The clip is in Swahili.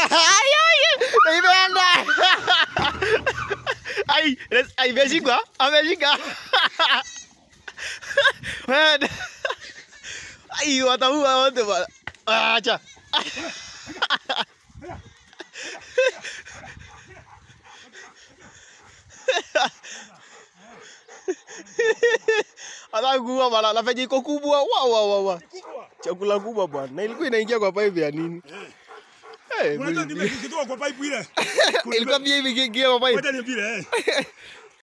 Ai, ai, imeenda. Ai, ai, imeshika, ameshika. Wewe. Ai, wataua wote bwana. Acha. Atakuwa bwana, na venye iko kubwa. Wa wa wa wa. Chakula kubwa bwana. Na ilikuwa inaingia kwa pipe ya nini? Eh, Unajua hey, nimekitoa kwa pipe ile. ilikuwa pia hivi kiingia kwa pipe. Ngoja niambie eh.